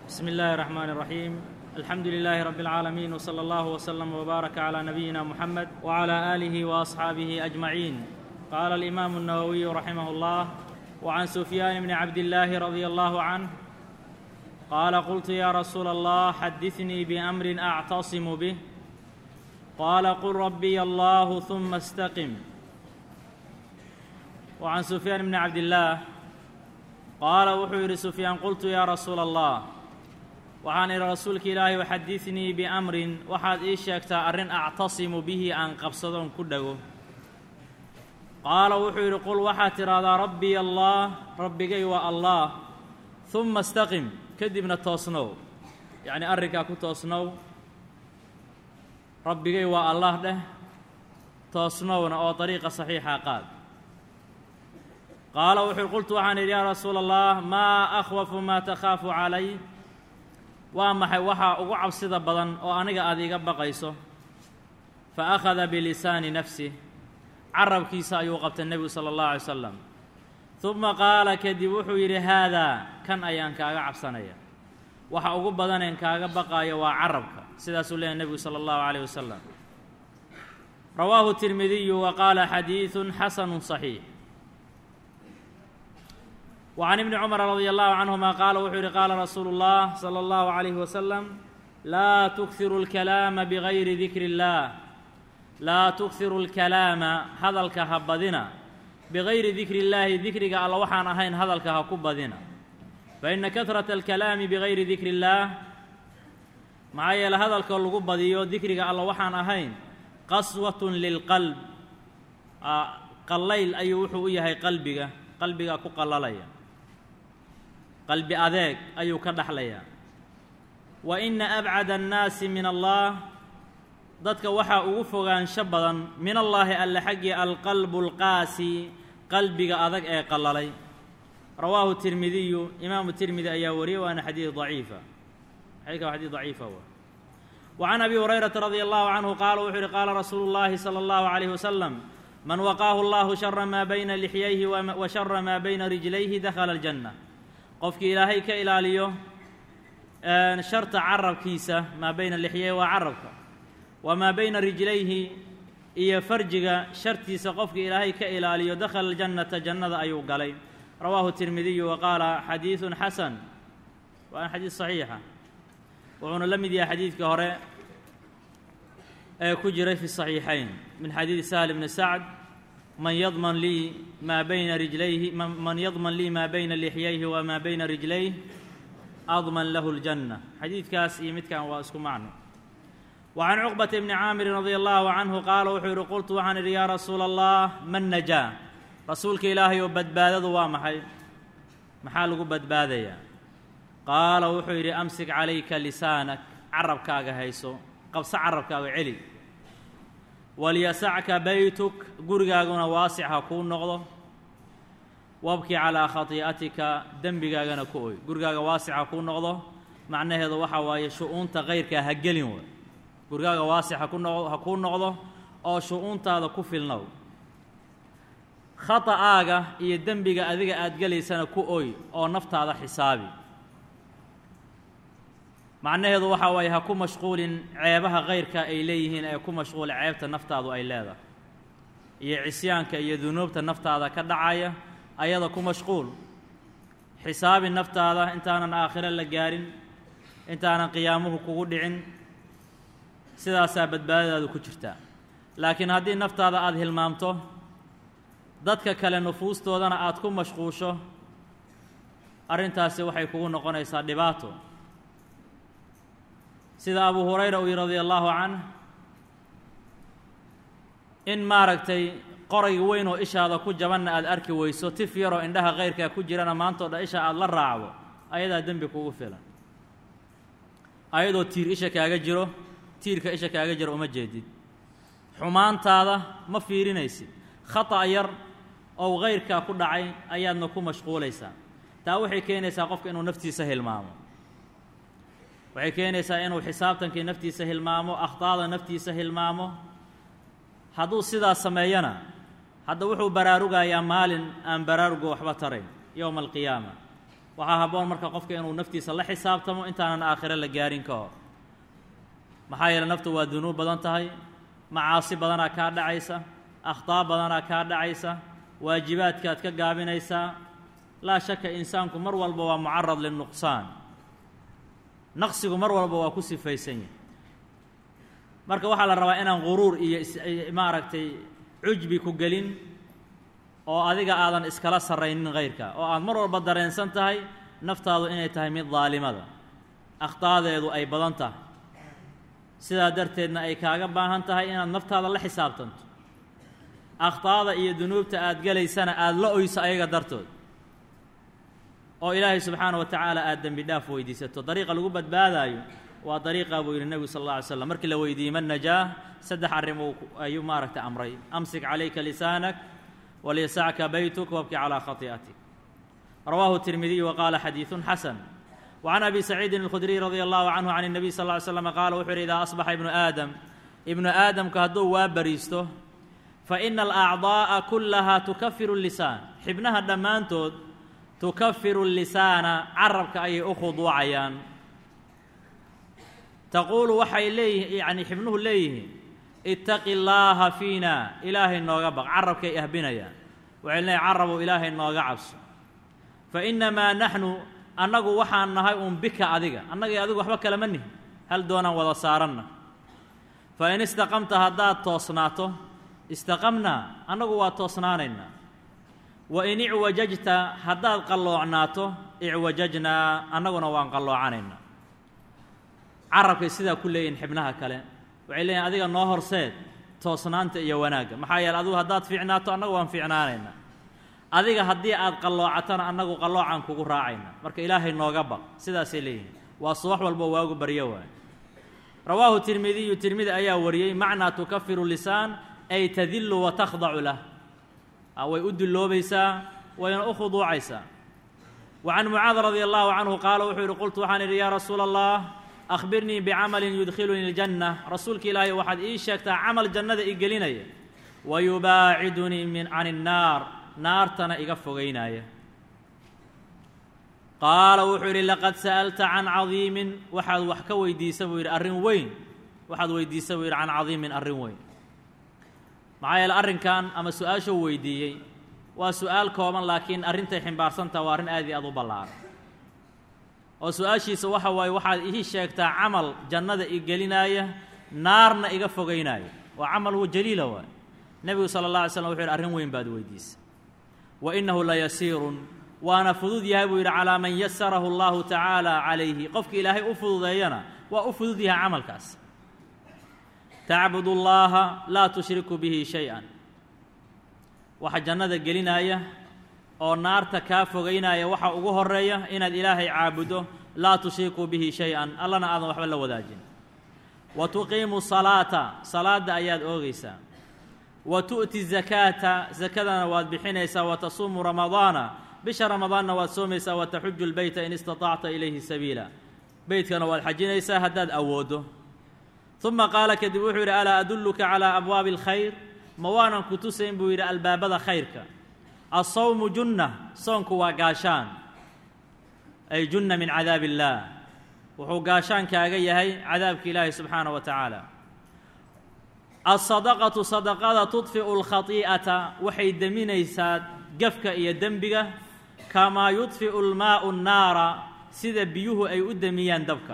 بسم الله الرحمن الرحيم الحمد لله رب العالمين وصلى الله وسلم وبارك على نبينا محمد وعلى اله واصحابه اجمعين قال الامام النووي رحمه الله وعن سفيان بن عبد الله رضي الله عنه قال قلت يا رسول الله حدثني بامر اعتصم به قال قل ربي الله ثم استقم وعن سفيان بن عبد الله qaala wuxuu yidhi sufyaan qultu yaa rasuula allah waxaan idhi rasuulka ilaahay xadidnii biamrin waxaad ii sheegtaa arrin actasimu bihi aan qabsadoon ku dhego qaala wuxuu yidhi qul waxaad tidhaahdaa rabbiy allah rabbigay waa allah humma istaqim kadibna toosnow yacnii arrinkaa ku toosnow rabbigay waa allah dheh toosnowna oo dariiqa saxiixa qaad qaala wuxuu qultu waxaan idhi yaa rasuula allah maa akhwafu maa takhaafu calay waa maxay waxaa ugu cabsida badan oo aniga aad iga baqayso fa akhada bilisaani nafsih carabkiisa ayuu qabtay nebigu sala allahu alay salam uma qaala kadib wuxuu yidhi haadaa kan ayaan kaaga cabsanaya waxa ugu badaneen kaaga baqaayo waa carabka sidaasuu leeyahy nebigu sala allahu calayh wasalam rawaahu tirmidiyu wa qaala xadiidun xasanu saxiix وعن ابن cمر رضي الله عنهما qال wuxuu yihi qاala رasuuل الله صلى الله عليه وسلم laa تkhiru الكلاama بغayri ذikr الlah laa تkhiru الكalaama hadalka ha badina bغayri dikri الlahi dikriga alla waxaan ahayn hadalka ha ku badina faإna kaثraة الكalaami bغayri dikri الlah maxaa yeele hadalka lagu badiyo dikriga alla waxaan ahayn qaswaة lilqalb qallayl ayuu wuxuu u yahay qalbiga qalbigaa ku qalalaya qalbi adeeg ayuu ka dhaxlayaa wa inna abcada annaasi min allah dadka waxaa ugu fogaansho badan min allaahi alle xaggii alqalbu alqaasi qalbiga adag ee qallalay rawaahu tirmidiyu imaamu tirmidi ayaa wariyey waana xadiid daciifa xadiidka waa xadiid daciifa wa wa can abi hurayrata radia allahu canhu qaala wuxuu yihi qaala rasuulu llaahi sala allahu calayhi wasalam man waqaahu allahu shara maa bayna lixyayhi wa shara maa bayna rijlayhi dakhala aljanna qofkii ilaahay ka ilaaliyo sharta carabkiisa maa bayna lixyayhi waa carabka wamaa bayna rijlayhi iyo farjiga shartiisa qofkii ilaahay ka ilaaliyo dakhala aljannata jannada ayuu galay rawaahu tirmidiyu wa qaala xadiidun xasan waana xadiid saxiixa wuxuuna la mid yahay xadiidkii hore ee ku jiray fi saxiixayn min xadiidi sahl bni sacd man yadman lii maa bayna rijlayhi man yadman lii maa bayna lixyayhi wamaa bayna rijlayh adman lahu اljanna xadiidkaas iyo midkan waa isku macno wa can cuqbata bni caamirin radia allahu canhu qaala wuxuu yihi qultu waxaan idhi yaa rasuula allah man najaa rasuulka ilaahay oo badbaadadu waa maxay maxaa lagu badbaadayaa qaala wuxuu yidhi amsik calayka lisaanak carabkaaga hayso qabso carabkaaga celi walyasacka baytuk gurigaaguna waasic ha kuu noqdo wabki calaa khatii'atika dembigaagana ku oy gurigaaga waasic ha kuu noqdo macnaheedu waxaa waaye shu-uunta kayrkaa ha gelin way gurigaaga waasic haku noqdo ha kuu noqdo oo shu-uuntaada ku filnow khata'aaga iyo dembiga adiga aad gelaysana ku oy oo naftaada xisaabi macnaheedu waxaa waaye ha ku mashquulin ceebaha kayrka ay leeyihiin ee ku mashquula ceebta naftaadu ay leedahay iyo cisyaanka iyo dunuubta naftaada ka dhacaya ayada ku mashquul xisaabi naftaada intaanan aakhiro la gaarin intaanan qiyaamuhu kugu dhicin sidaasaa badbaadadaadu ku jirtaa laakiin haddii naftaada aada hilmaamto dadka kale nufuustoodana aad ku mashquusho arrintaasi waxay kugu noqonaysaa dhibaato sida abu hurayra uu yihi radia allahu canh in maaragtay qorayga weyn oo ishaada ku jabanna aad arki weyso tif yaroo indhaha kayrkaa ku jirana maantao dhan isha aada la raacdo ayadaa dembi kugu filan ayadoo tiir isha kaaga jiro tiirka isha kaaga jiro uma jeedid xumaantaada ma fiirinaysid khata' yar oo kayrkaa ku dhacay ayaadna ku mashquulaysaa taa waxay keenaysaa qofka inuu naftiisa hilmaamo waxay keenaysaa inuu xisaabtankii naftiisa hilmaamo akhtaada naftiisa hilmaamo hadduu sidaas sameeyana hadda wuxuu baraarugayaa maalin aan baraaruga waxba tarayn yowma alqiyaama waxaa habboon marka qofka inuu naftiisa la xisaabtamo intaanan aakhiro la gaarin ka hor maxaa yeele naftu waa dunuub badan tahay macaasi badanaa kaa dhacaysa akhtaa badanaa kaa dhacaysa waajibaadkaad ka gaabinaysaa laa shaka insaanku mar walba waa mucarad linuqsaan naqsigu mar walba waa ku sifaysan yahay marka waxaa la rabaa inaan guruur iyo maaragtay cujbi ku gelin oo adiga aadan iskala sarraynin hayrka oo aad mar walba dareensan tahay naftaadu inay tahay mid daalimada akhtaadeedu ay badan tahay sidaa darteedna ay kaaga baahan tahay inaad naftaada la xisaabtanto akhtaada iyo dunuubta aad gelaysana aada la oyso ayaga dartood oo ilaahay subxaana wa tacaala aada dembi dhaaf weydiisato dariiqa lagu badbaadaayo waa dariiqaa buu yidhi nebigu sal alla alay slam markii la weydiiyey man najaah saddex arrim ayuu maaragtay amray amsik calayka lisaanak walyasacka baytuk wabki calaa khati'atik rawaahu tirmidiy wa qaala xadiidun xasan وعن أبي سعيد الخdري رضي الله عنه عن النبي صلى اه عليه وسلم قال wuxuu hi إذا أصبح iبن آdم iبن aadمka hadduu waa bariisto فإن الأعضاء كلها تكفر اللسان xibnaha dhammaantood تكفر اللساaنa carabka ayay u khuduucayaan تquل waxay leeyihi yani xibnuhu leeyihiin اتaqi اللaha فيina ilaahay nooga baq carabkay ahbinayaan waxay leeyihin carabow ilaahay nooga cabso فإنmaa نحن annagu waxaan nahay uun bika adiga annaga iyo adigu waxba kalama nihin hal doonaan wada saaranna fa in istaqamta haddaad toosnaato istaqamnaa annagu waa toosnaanaynaa wa in icwajajta haddaad qalloocnaato icwajajnaa annaguna waan qalloocanaynaa carabkay sidaa ku leeyihin xibnaha kale waxay leeyihin adiga noo horseed toosnaanta iyo wanaagga maxaa yeele adigu haddaad fiicnaato annagu waan fiicnaanaynaa adiga haddii aad qalloocatana annagu qalloocaan kugu raacayna marka ilaahay nooga baq sidaasay leeyihiin waa subax walbo waagu baryo waay rawaahu tirmidiyu tirmidi ayaa wariyey macnaa tukafiru lisaan ay tadillu wa takhdacu lah way u dilloobaysaa wayna u khuduucaysaa wa can mucaad radi allahu canhu qaala wuxuu yidhi qultu waxaan idhi yaa rasuula allah akhbirnii bicamalin yudkhilunii aljanna rasuulka ilaahay waxaad ii sheegtaa camal jannada i gelinaya wa yubaacidunii min can innaar naartana iga fogaynaya qaala wuxuu yidhi laqad sa'alta can cadiimin waxaad wax ka weydiisa buu yidhi arrin weyn waxaad weydiisa buu yidhi can cadiimin arrin weyn maxaa yeele arrinkan ama su-aashuu weydiiyey waa su-aal kooban laakiin arrintay ximbaarsantaha waa arrin aad iyo aad u ballaaran oo su-aashiisa waxa waaye waxaad ii sheegtaa camal jannada i gelinaaya naarna iga fogaynaya waa camal jaliila waay nebigu sala allah alay slam wuxu yidhi arrin weyn baad weydiisa wa innahu layasiirun waana fudud yahay buu yidhi calaa man yasarahu allahu tacaala calayhi qofka ilaahay u fududeeyana waa u fudud yahay camalkaas tacbud اllaha laa tushriku bihi shay-an waxa jannada gelinaya oo naarta kaa fogaynaya waxa ugu horeeya inaad ilaahay caabudo laa tushriku bihi shay-an allana aadan waxba la wadaajin wa tuqiimu salaata salaadda ayaad oogaysaa wa tu'ti zakaata sakadana waad bixinaysaa wa tasuumu ramadaana bisha ramadaanna waad soomaysaa wa taxuju lbeyta in istatacta ilayhi sabiila beytkana waad xajinaysaa haddaad awooddo uma qaala kadib wuxuu yidhi alaa adulluka calaa abwaabi alkhayr ma waanan ku tusayn buu yidhi albaabada khayrka alsawmu junna soonku waa gaashaan ay junna min cadaabi illaah wuxuu gaashaan kaaga yahay cadaabka ilaahi subxaana wa tacaala alsadaqatu sadaqada tudfi'u alkhati'ata waxay deminaysaa gafka iyo dembiga kamaa yudfi'u almaa'u nnaara sida biyuhu ay u demiyaan dabka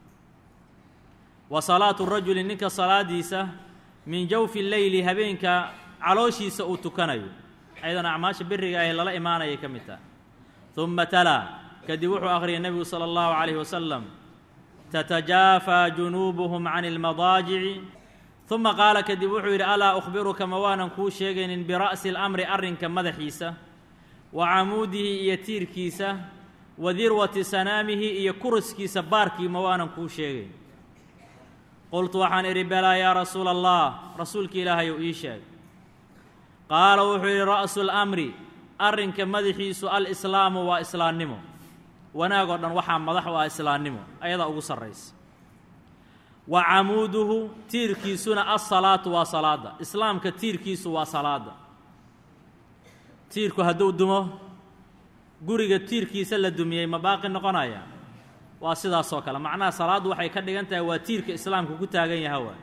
wa salaatu rajuli ninka salaadiisa min jawfi leyli habeenka calooshiisa uu tukanayo ayadan acmaasha beriga ahe lala imaanayay ka mid taha uma talaa kadib wuxuu akhriyay nebigu sala allahu calayhi wasalam tatajaafaa junuubuhum can ilmadaajici uma qaala kadib wuxuu yidhi alaa ukhbiruka ma waanan kuu sheegaynin bira'si اlamri arrinka madaxiisa wa camuudihi iyo tiirkiisa wa dirwati sanaamihi iyo kuriskiisa baarkii ma waanan kuu sheegayn qultu waxaan idhi belaa yaa rasuula allah rasuulka ilaahay ou ii sheeg qaala wuxuu yidhi ra'su اlamri arrinka madaxiisu alislaamu waa islaannimo wanaag oo dhan waxaa madax u ah islaannimo ayadaa ugu sarraysa wa camuuduhu tiirkiisuna alsalaatu waa salaadda islaamka tiirkiisu waa salaadda tiirku hadduu dumo guriga tiirkiisa la dumiyey ma baaqi noqonaya waa sidaasoo kale macnaha salaaddu waxay ka dhigan tahay waa tiirka islaamku ku taagan yaha waay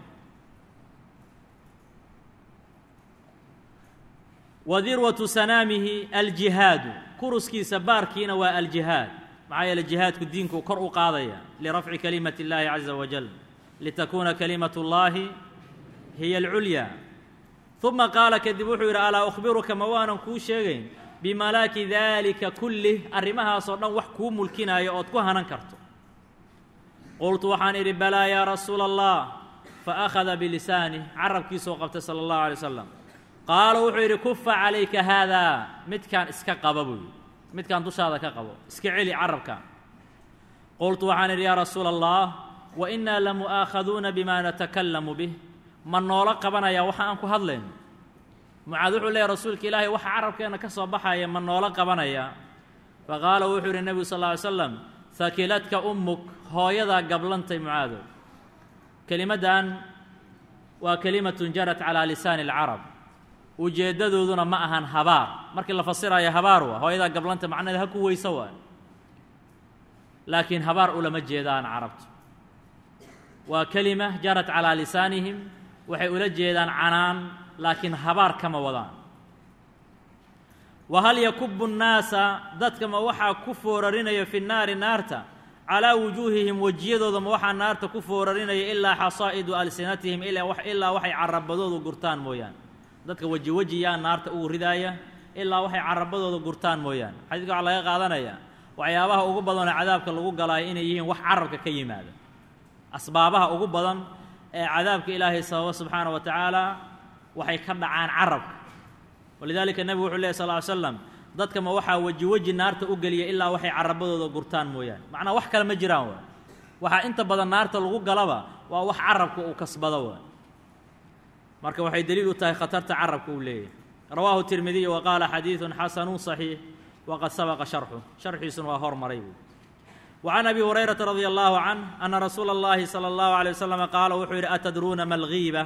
wa dirwatu sanaamihi aljihaadu kuruskiisa baarkiina waa aljihaad maxaa yeele jihaadku diinku kor u qaadaya lirafci kalimati اllaahi caza wajal litakuuna kalimat اllaahi hiya alculyaa uma qaala kadib wuxuu yidhi alaa ukhbiruka ma waanan kuu sheegayn bimalaaki daalika kullih arrimahaasoo dhan wax kuu mulkinaayo ood ku hanan karto qultu waxaan idhi balaa yaa rasuula allah fa akhada bilisaani carabkiisoo qabtay sala allahu alay wasalam qaala wuxuu yidhi kufa calayka haadaa midkaan iska qaba buu yidhi midkaan dushaada ka qabo iska celi carabka qultu waxaan idhi yaa rasuula allah wa innaa lamu'aakhaduuna bima natakallamu bih ma noola qabanaya waxa aan ku hadlayno mucaad wuxuu leeyahy rasuulka ilaahay waxa carabkeenna ka soo baxaya ma noola qabanaya fa qaala wuxuu yidhi nebigu sal lla ly slam hakiladka ummuk hooyadaa gablantay mucaadow kelimaddan waa kelimatun jarat calaa lisaani alcarab ujeeddadooduna ma ahan habaar markii la fasirayo habaar waa hooyadaa gablanta macnaheed ha ku weyso waa laakiin habaar ulama jeedaan carabtu waa kelima jarat calaa lisaanihim waxay ula jeedaan canaan laakiin habaar kama wadaan wa hal yakubu nnaasa dadka ma waxaa ku foorarinaya fi nnaari naarta calaa wujuuhihim wejiyadooda ma waxaa naarta ku foorarinaya ilaa xasaa'idu alsinatihim ilaa waxay carabadoodu gurtaan mooyaane dadka weji weji yaa naarta ugu ridaaya ilaa waxay carabadooda gurtaan mooyaane xadiidka waxaa laga qaadanaya waxyaabaha ugu badanoo cadaabka lagu galaayo inay yihiin wax carabka ka yimaada asbaabaha ugu badan ee cadaabka ilaahay sababa subxaana wa tacaala waxay ka dhacaan carabka walidaalika nebigu wuxuu lehy sal ly slam dadka ma waxaa weji weji naarta u geliya ilaa waxay carabadooda gurtaan mooyaane macnaa wax kale ma jiraan waay waxaa inta badan naarta lagu galaba waa wax carabka uu kasbado waay marka waxay deliil u tahay khatarta carabka uu leeyahay rawaahu tirmidiy wa qaala xadiidun xasanu صaxiix waqad sabaqa sharxu sharxiisuna waa hormaray buui وعن أبي هريرة رضي الله عنه أن رsuuل اللhi صلى الله عليه وسلم قاaل wuxuu yidhi أتdruuna ma الغيبة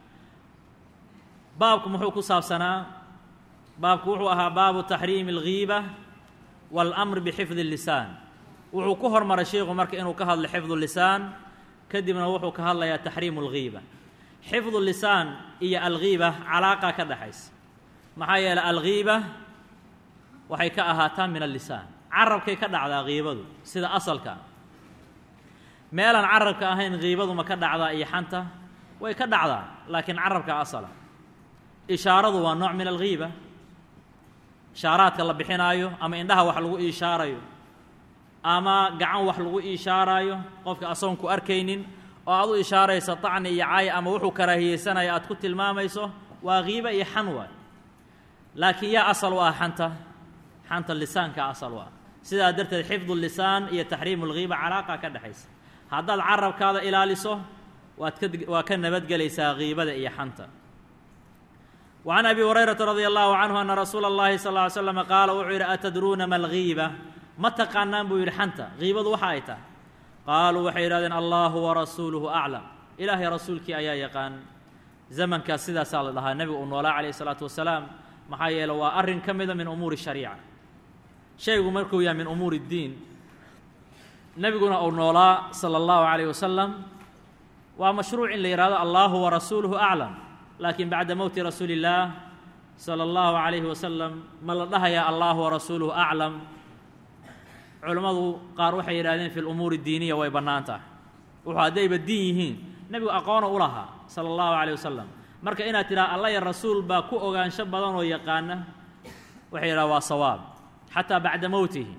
baabku muxuu ku saabsanaa baabku wuxuu ahaa baabu تaxriim الغيبة والأمr بxفظ اللسان wuxuu ku hormaray sheiku marka inuu ka hadlo xفظ اللسان kadibna wuxuu ka hadlayaa تaxriim الغيبة xفظ اللسان iyo الغيبة calaaqa ka dhaxaysa maxaa yeeley الغيبة waxay ka ahaataa min اللسان carabkay ka dhacdaa kiibadu sida asalka meelaan carabka ahayn kiibadu ma ka dhacdaa iyo xanta way ka dhacdaa laakiin carabka asala ishaaradu waa nooc min alghiiba ishaaraadka la bixinaayo ama indhaha wax lagu iishaarayo ama gacan wax lagu iishaaraayo qofka asoon ku arkaynin oo aad u ishaarayso tacni iyo caay ama wuxuu karaahiyeysanaya aad ku tilmaamayso waa kiiba iyo xan waay laakiin yaa asal u ah xanta xanta lisaanka asal u ah sidaa darteed xifdu lisaan iyo taxriimu lghiiba calaaqa ka dhexaysa haddaad carabkaada ilaaliso waad ka waa ka nabadgelaysaa kiibada iyo xanta wa can abi hurayrata radia allahu canhu ana rasuula اllahi sal ly slama qaala wuxuu yidhi atadruuna ma alghiiba ma taqaanaan buu yidhi xanta kiibadu waxa ay tahay qaaluu waxay yidhahdeen allahu warasuuluhu aclam ilaahay rasuulkii ayaa yaqaan zamankaas sidaasaa la dhahaa nebigu uu noolaa calayh isalaatu wasalaam maxaa yeele waa arrin ka mida min umuuri shariica shaygu markuu yahay min umuuri اddiin nebiguna uu noolaa salى اllahu عalayh wasalam waa mashruuc in la yidhahdo allahu warasuuluhu aclam laakiin bacda mowti rasuuli اllaah salى اllahu عalayhi wasalam ma la dhahayaa allahu warasuuluhu aclam culammadu qaar waxay yidhahdeen fi lumuuri اdiiniya way bannaan tahay wuxuu haddayba diin yihiin nebigu aqoona u lahaa salى اllahu عalيه wasalam marka inaad tidhaha alla ya rasuul baa ku ogaansho badan oo yaqaana waxay yidhaha waa sawaab xataa bacda mowtihi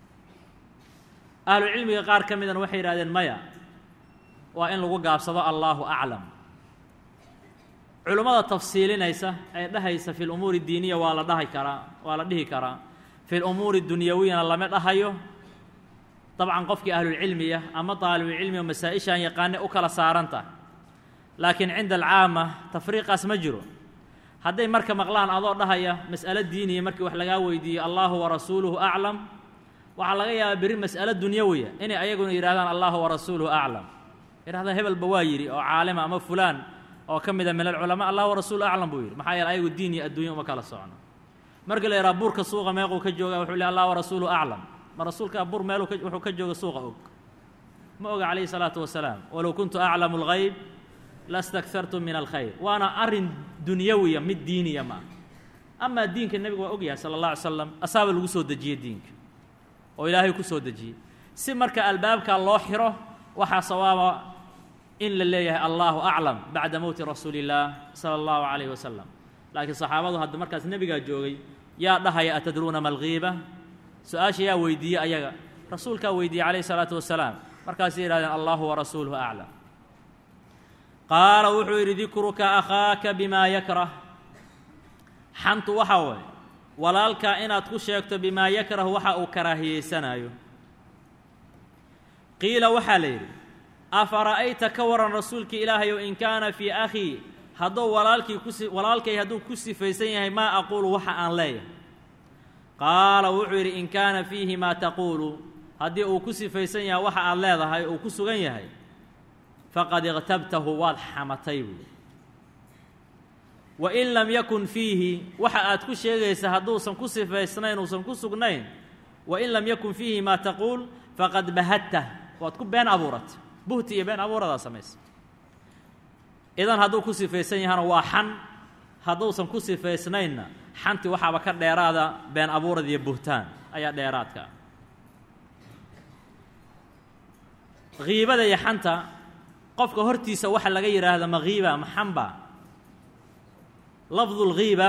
ahlu cilmiga qaar ka midana waxay yidhahdeen maya waa in lagu gaabsado allaahu aclam culummada tafsiilinaysa ee dhahaysa fi lumuuri diiniya waa la dhahi karaa waa la dhihi karaa fi lumuuri dunyawiyana lama dhahayo dabcan qofkii ahlulcilmiya ama daalibulcilmiga masaa-ishaan yaqaane u kala saaran tahay laakiin cinda alcaama tafriiqaas ma jiro hadday marka maqlaan adoo dhahaya mas'alo diiniya markii wax lagaa weydiiyo allahu warasuuluhu aclam waxaa laga yaabaa berri mas'alo dunyawiya inay ayaguna yidhahdaan allahu warasuuluhu aclam yidhahdaan hebelba waa yidhi oo caalima ama fulaan oo ka mida min alculamaa allah warasuuluhu aclam buu yidhi maxaa yeele ayagu diin iyo adduunya uma kala socno markii la yidhaha burka suuqa meequu ka jooga wuxuu leh allah warasuulu aclam ma rasuulkaa bur meel wuxuu ka jooga suuqa og ma oga calayhi salaatu wasalaam walow kuntu aclamu اlgayb lastakartu min alkhayr waana arrin dunyawiya mid diiniya ma ah amaa diinka nebigu waa ogyahay sala اllah alay slam asaaba lagu soo dejiyey diinka oo ilaahay ku soo dejiyey si marka albaabkaa loo xiro waxaa sawaaba in la leeyahay allahu aclam bacda mowti rasuuli اllaah sala اllahu calayh wasalam laakiin saxaabadu hadda markaas nebigaa joogay yaa dhahaya atadruuna ma alghiiba su-aasha yaa weydiiyey ayaga rasuulkaa weydiiyey calayh isalaatu wasalaam markaasay yidhahdeen allahu warasuuluhu aclam qaala wuxuu yidhi dikruka akhaaka bimaa yakrah xantu waxaa waye walaalkaa inaad ku sheegto bimaa yakrah waxa uu karaahiyeysanaayo qiila waxaa la yidhi afara'ayta ka waran rasuulkii ilaahayow in kaana fii akhii hadduu walaalkii kusi walaalkay hadduu ku sifaysan yahay maa aquulu waxa aan leeyahay qaala wuxuu yidhi in kaana fiihi maa taquulu haddii uu ku sifaysan yahay waxa aad leedahay uu ku sugan yahay faqad iqtabtahu waad xamatay buui wain lam yakun fiihi waxa aad ku sheegaysa hadduusan ku sifaysnayn uusan ku sugnayn wain lam yakun fiihi maa taquul faqad bahadtah waad ku been abuuratay buhti iyo been abuuradaa samaysa idan hadduu ku sifaysan yahana waa xan hadduusan ku sifaysnaynna xanti waxaaba ka dheeraada been abuurad iyo buhtaan ayaa dheeraadka ah kiibada iyo xanta qofka hortiisa waxa laga yidhaahda ma kiiba ma xamba lafdu lghiiba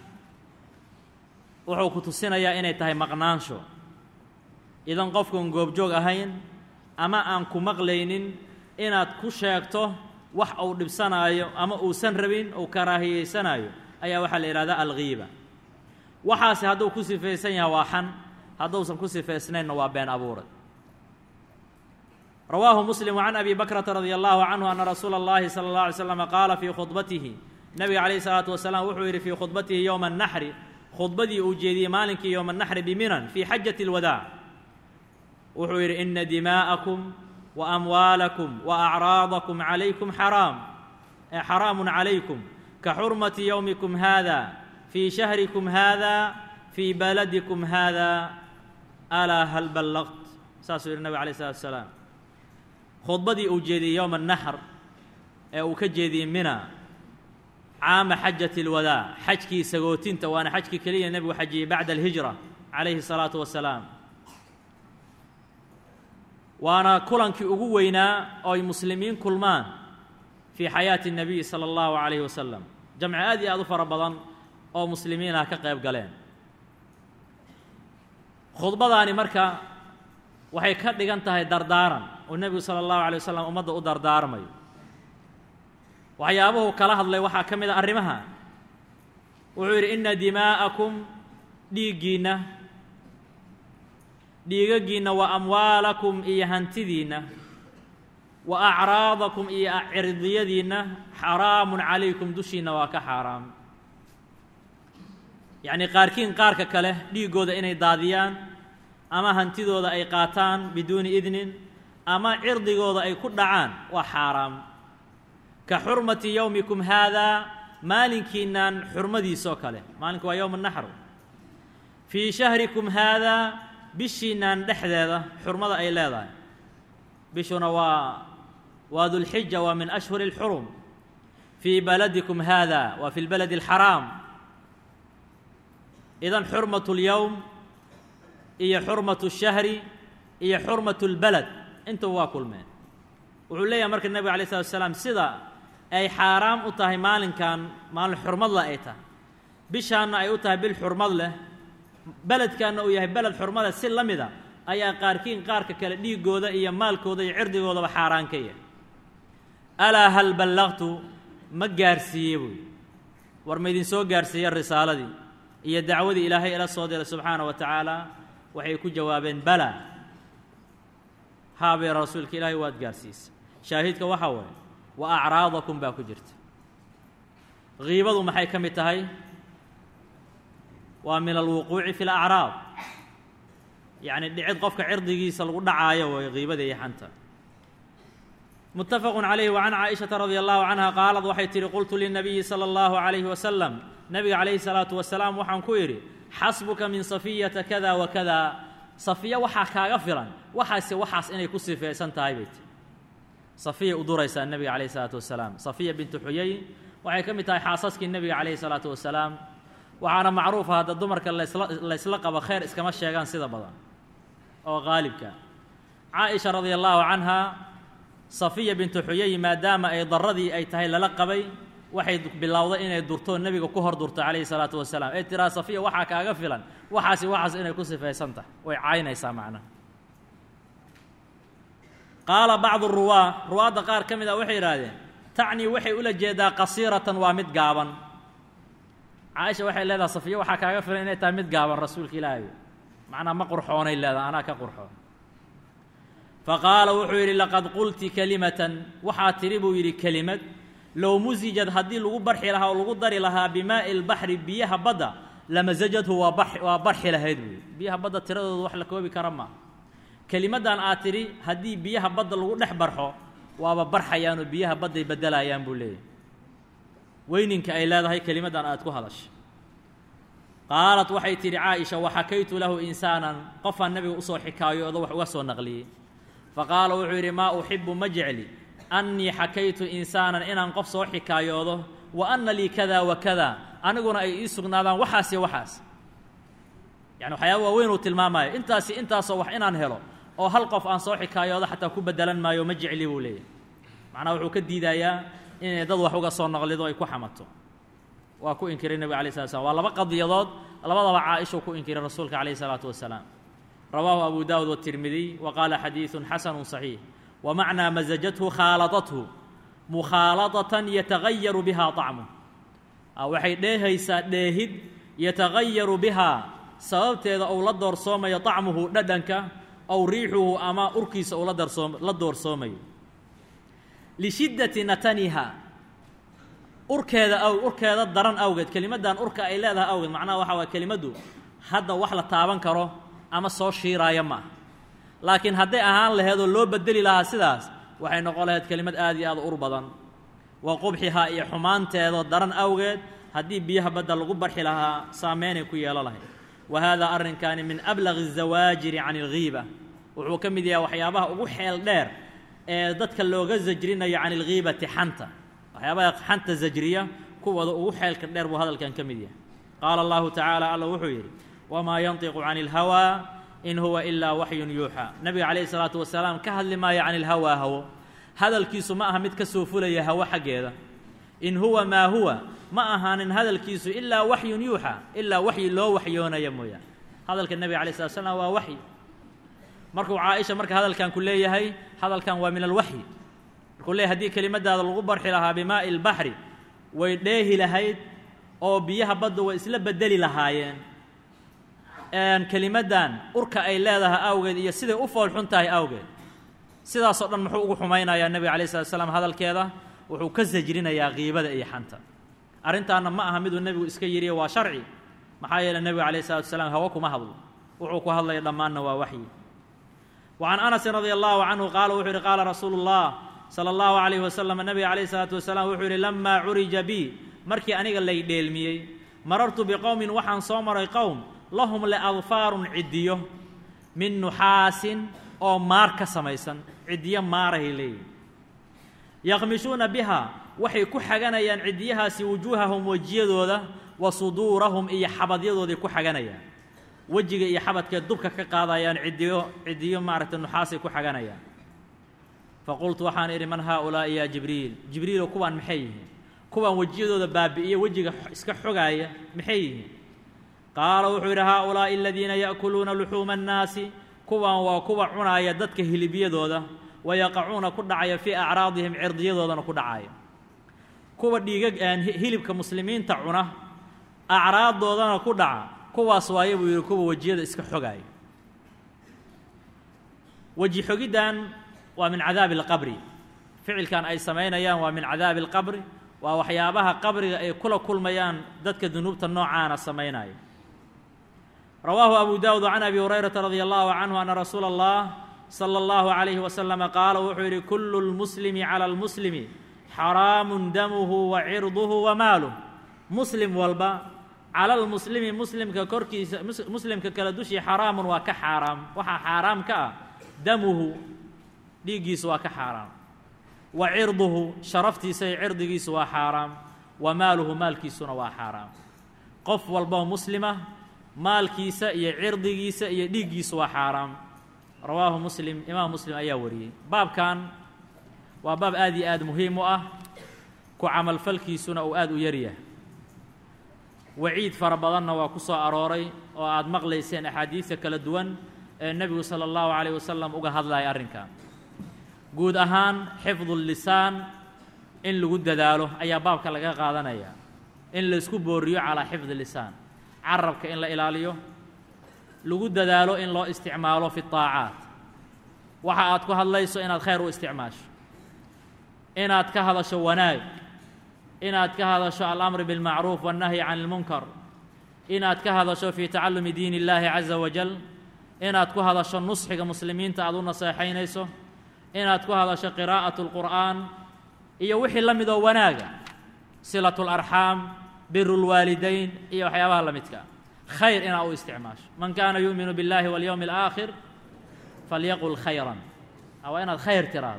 wuxuu ku tusinayaa inay tahay maqnaansho idan qofkuun goobjoog ahayn ama aan ku maqlaynin inaad ku sheegto wax uu dhibsanaayo ama uusan rabin uu karaahiyeysanaayo ayaa waxaa la yidhahdaa alghiiba waxaase hadduu ku sifaysan yahay waa xan hadduusan ku sifaysnaynna waa been abuurad rawaahu muslim can abi bakrata radi allahu canhu ana rasuula اllahi salى اllah alay slama qaala fii khudbatihi nabiga calayhi salaatu wasalaam wuxuu yidhi fii khudbatihi yowma annaxri khudbadii uu jeediyey maalinkii yowma annaxri biminan fii xajati اlwadaac wuxuu yidhi ina dimaa'akum wa amwaalakum wa acraadakum calaykum xaraam xaraamun calaykum ka xurmati yowmikum hada fii shahrikum hada fii baladikum hada alaa hal ballaqt saasuu yidhi nabig alayh salatu wasalaam khudbadii uu jeediyey yowma annaxr ee uu ka jeediyey mina caama xajati اlwadaac xajkii sagootinta waana xajkii keliya nebigu xajiyey bacda alhijra calayhi الsalaatu wasalaam waana kulankii ugu weynaa oo ay muslimiin kulmaan fii xayaati الnabiyi salى اllahu عalayhi wasalam jamci aad iyo aad u fara badan oo muslimiinah ka qayb galeen khudbadaani marka waxay ka dhigan tahay dardaaran oo nebigu salى اllahu alay wasalam ummadda u dardaarmayo waxyaabuhu kala hadlay waxaa ka mid a arrimaha wuxuu yidhi ina dimaa'akum dhiiggiinna dhiigaggiinna wa amwaalakum iyo hantidiinna wa acraadakum iyo cirdiyadiinna xaraamun calaykum dushiinna waa ka xaaraam yacnii qaarkiin qaarka kale dhiiggooda inay daadiyaan ama hantidooda ay qaataan biduuni idnin ama cirdigooda ay ku dhacaan waa xaaraam ka xurmati yowmikum haadaa maalinkiinnan xurmadiisoo kale maalinku waa yowm naxr fii shahrikum haadaa bishiinnan dhexdeeda xurmada ay leedahay bishuna waa waa dulxija waa min ashhuri اlxurum fii baladikum haada waa fi lbaladi اlxaraam idan xurmatu اlyowm iyo xurmatu الshahri iyo xurmatu اlbalad intuba waa kulmeen wuxuu leeyahay marka nebiga alay slatu asalaam sida ay xaaraam u tahay maalinkan maalin xurmadle ay tahay bishaanna ay u tahay bil xurmad leh beledkaanna uu yahay beled xurmada si la mida ayaa qaarkiin qaarka kale dhiiggooda iyo maalkooda iyo cirdigoodaba xaaraan ka yahay alaa hal ballaqtu ma gaarsiiye buuyi war ma idinsoo gaarsiiye risaaladii iyo dacwadii ilaahay ila soo diray subxaana wa tacaala waxay ku jawaabeen bala haabee rasuulka ilaahay waad gaarsiisa shaahidka waxaa waaye wa acraadakum baa ku jirta kiibadu maxay ka mid tahay waa min alwuquuci fi اlacraab yacni dhicid qofka cirdigiisa lagu dhacaayo way kiibada iyo xanta mutafaqu calayhi wa can caaishaةa radi allahu canha qaalad waxay tihi qultu linabiyi salى اllahu عalayhi wasalam nabiga calayhi الsalaatu wasalaam waxaan ku idhi xasbuka min safiyata kada wa kada safiya waxaa kaaga filan waxaase waxaas inay ku sifaysan tahay bay tii safiya u duraysaa nebiga calayhi salaatu wasalaam safiya bintu xuyay waxay ka mid tahay xaasaskii nebiga calayhi salaatu wasalaam waxaana macruufa hadda dumarka lasla laysla qabo khayr iskama sheegaan sida badan oo qaalibka caaisha radia allaahu canha safiya bintu xuyay maadaama ay daradii ay tahay lala qabay waxay bilowday inay durto nebiga ku hor durto calayhi salaatu wasalaam ee tiraa safiya waxaa kaaga filan waxaasi waxaas inay ku sifaysan tahay way caynaysaa macnaha qaala bacdu ruwaa ruwaadda qaar ka mid ah waxay yidhaahdeen tacnii waxay ula jeedaa qasiiratan waa mid gaaban caaisha waxay leedahay safiya waxaa kaaga filan inay tahay mid gaaban rasuulka ilaahay macnaa ma qurxoonay leedahay anaa ka qurxoon faqaala wuxuu yidhi laqad qulti kelimatan waxaa tidhi buu yidhi kelimad low musijad haddii lagu barxi lahaa oo lagu dari lahaa bimaa'i lbaxri biyaha badda lamasajadhu waa bar waa barxi lahayd buu yidhi biyaha badda tiradooda wax la koobi kara maa kelimaddan aad tidhi haddii biyaha badda lagu dhex barxo waaba barxayaanoo biyaha badday beddelayaan buu leeyahy weyninka ay leedahay kelimaddan aad ku hadashay qaalat waxay tidhi caaisha waxakaytu lahu insaanan qofaan nebiga usoo xikaayoodo wax uga soo naqliyey faqaala wuxuu yidhi maa uxibu ma jecli annii xakaytu insaanan inaan qof soo xikaayoodo wa anna lii kada wa kada aniguna ay ii sugnaadaan waxaas iyo waxaas yani waxyaaba waaweyn uu tilmaamayo intaasi intaasoo wax inaan helo oo hal qof aan soo xikaayoodo xataa ku beddelan maayo ma jecli buu leeyahy macnaha wuxuu ka diidayaa inay dad wax uga soo naqlido ay ku xamato waa ku inkiray nebiga alay slat slam waa laba qadiyadood labadaba caaishuu ku inkiray rasuulka calayhi salaatu wasalaam rawaahu abu daawud watirmidiy wa qaala xadiidun xasanu صaxiix wa macnaa masajathu khaaladathu mukhaaladatan yatagayaru biha طacmuh waxay dheehaysaa dheehid yatagayaru bihaa sababteeda ou la doorsoomayo طacmuhu dhadhanka ow riixuhu ama urkiisa uu ladarsoom la doorsoomayo lishiddati nataniha urkeeda aw urkeeda daran awgeed kelimaddan urka ay leedahay awgeed macnaha waxaa waay kelimaddu hadda wax la taaban karo ama soo shiiraaya ma aha laakiin hadday ahaan laheed oo loo bedeli lahaa sidaas waxay noqon lahayd kelimad aad iyo aad ur badan wa qubxihaa iyo xumaanteedoo daran awgeed haddii biyaha badda lagu barxi lahaa saameynay ku yeelo lahayd wa haadaa arrinkaani min ablaqi الzawaajiri can اlghiiba wuxuu ka mid yahay waxyaabaha ugu xeel dheer ee dadka looga zajrinayo can اlghiibati xanta waxyaabaha xanta zajriya kuwooda ugu xeelka dheer buu hadalkan ka mid yahay qaala allahu tacaala alla wuxuu yidhi wamaa yantiqu can اlhawaa in huwa ilaa waxyun yuuxaa nebiga calayhi salaatu wasalaam ka hadli maayo can ilhawaa hawo hadalkiisu ma aha mid ka soo fulaya hawo xaggeeda in huwa maa huwa ma ahaanin hadalkiisu ilaa waxyun yuuxaa ilaa waxyi loo waxyoonaya mooyaan hadalka nebiga alay slat slam waa waxyi markuu caaisha marka hadalkan ku leeyahay hadalkan waa min alwaxyi markuu leeyahy hadii kelimadaada lagu barxi lahaa bimaa'i lbaxri way dheehi lahayd oo biyaha badda way isla bedeli lahaayeen kelimaddan urka ay leedahay awgeed iyo siday u foolxun tahay awgeed sidaasoo dhan muxuu ugu xumaynayaa nebiga alay slat slam hadalkeeda wuxuu ka sajrinayaa qiibada iyo xanta arrintaana ma aha miduu nebigu iska yidhiyo waa sharci maxaa yeeley nebiga alayh salatu wasalaam hawo kuma hadlo wuxuu ku hadlaya dhammaanna waa waxyi wa can anasin radia allahu canhu qaala wuxuu yidhi qaala rasuulu llah sala allahu calayhi wasalam nebiga calayh salaatu wasalaam wuxuu yidhi lamaa curija bi markii aniga lay dheelmiyey marartu biqowmin waxaan soo maray qowm lahum leadfaarun ciddiyo min nuxaasin oo maar ka samaysan ciddiyo maarahay leeyihin yaqmishuuna biha waxay ku xaganayaan ciddiyahaasi wujuuhahum wejiyadooda wa suduurahum iyo xabadyadooday ku xaganayaan wejiga iyo xabadkee dubka ka qaadayaan ciddiyo ciddiyo maaragtay nuxaasay ku xaganayaan faqultu waxaan idhi man haaulaa'i yaa jibriil jibriilo kuwaan maxay yihiin kuwaan wejiyadooda baabi'iyo wejiga iska xogaaya maxay yihiin qaala wuxuu yidhi haaulaa'i aladiina ya'kuluuna luxuuma annaasi kuwan waa kuwa cunaaya dadka hilibyadooda wayaqacuuna ku dhacaya fii acraadihim cirdiyadoodana ku dhacaya kuwa dhiiga hilibka muslimiinta cuna acraaddoodana ku dhaca kuwaas waaye buu yidhi kuwa wejiyada iska xogaaya weji xogiddan waa min cadaabi alqabri ficilkan ay samaynayaan waa min cadaabi alqabri waa waxyaabaha qabriga ay kula kulmayaan dadka dunuubta noocaana samaynaya rawaahu abu daawud can abi hurayrata radia allahu canhu ana rasuula allah sala allahu calayhi wasalama qaala wuxuu yidhi kullu lmuslimi cala almuslimi xaraamun damuhu wa cirduhu wa maaluh muslim walba cala almuslimi muslimka korkiisa muslimka kale dushii xaraamun waa ka xaaraam waxaa xaaraam ka ah damuhu dhiiggiisu waa ka xaaraam wa cirduhu sharaftiisa iyo cirdigiisu waa xaaraam wa maaluhu maalkiisuna waa xaaraam qof walboo muslima maalkiisa iyo cirdigiisa iyo dhiiggiisu waa xaaraam rawaahu muslim imaam muslim ayaa wariyey baabkan waa baab aad iyo aad muhiim u ah ku camalfalkiisuna uu aad u yaryahay waciid fara badanna waa ku soo arooray oo aad maqlayseen axaadiidta kala duwan ee nebigu sala allahu calayh wasalam uga hadlaya arrinkan guud ahaan xifdu lisaan in lagu dadaalo ayaa baabka laga qaadanaya in laysku booriyo calaa xifdi lisaan carabka in la ilaaliyo lagu dadaalo in loo isticmaalo fi طaacaat waxa aad ku hadlayso inaad khayr u isticmaasho inaad ka hadasho wanaag inaad ka hadasho alamri biاlmacruuf waالnahyi can اlmunkar inaad ka hadasho fii tacalumi diin اllaahi caza wajal inaad ku hadasho nusxiga muslimiinta aad u naseexaynayso inaad ku hadasho qiraa'aة اlqur'aan iyo wixii la midoo wanaaga silaة اlarxaam biru اlwaalidayn iyo waxyaabaha la midka khayr inaad u isticmaasho man kaana yu'minu biاllahi waاlyowmi اlآakhir falyaqul khayran waa inaad khayr tiraahdo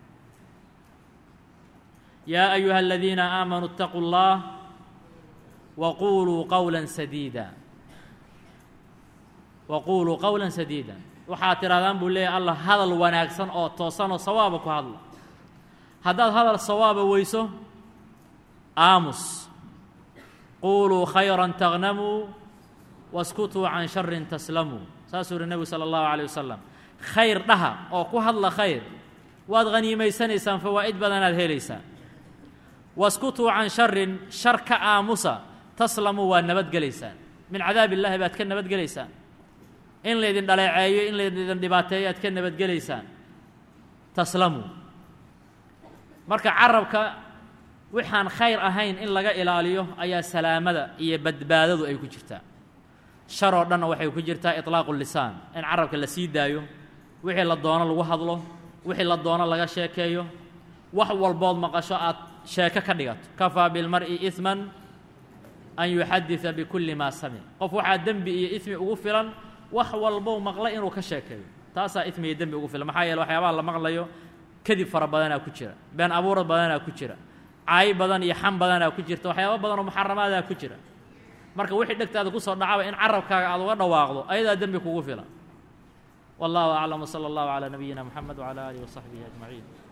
yaa ayuha aladiina aamanuu اtaquu اllah waquluu qowla sadiida waquuluu qowla sadiida waxaad tidhahdaan buu leeyahy allah hadal wanaagsan oo toosanoo sawaaba ku hadla haddaad hadal sawaaba weyso aamus quuluu khayra taghnamuu waskutuu can sharin taslamuu saasuu yihi nebigu sala allahu calayh wasalam khayr dhaha oo ku hadla khayr waad haniimaysanaysaan fawaa'id badanaad helaysaan waskutuu can sharin shar ka aamusa taslamuu waad nabadgelaysaan min cadaab illaahi baad ka nabadgelaysaan in laydin dhaleeceeyo in laydin dhibaateeyo aad ka nabadgelaysaan taslamuu marka carabka waxaan khayr ahayn in laga ilaaliyo ayaa salaamada iyo badbaadadu ay ku jirtaa shar oo dhanna waxay ku jirtaa iطlaaqu lisaan in carabka la sii daayo wixii la doono lagu hadlo wixii la doono laga sheekeeyo wax walbood maqasho aad sheeko ka dhigato kafaa bilmar'i iثman an yuxadida bikulli maa samic qof waxaa dembi iyo ismi ugu filan wax walbow maqla inuu ka sheekeeyo taasaa ismi iyo dembi ugu filan maxaa yeele waxyaabaha la maqlayo kadib fara badanaa ku jira been abuurad badanaa ku jira caayi badan iyo xam badanaa ku jirta waxyaaba badan oo muxaramaadaa ku jira marka wixii dhegtaada ku soo dhacaba in carabkaaga aad uga dhawaaqdo ayadaa dembi kugu filan wallahu aclam wsala allahu calaa nabiyina moxamed wcala aalihi wasaxbihi ajmaciin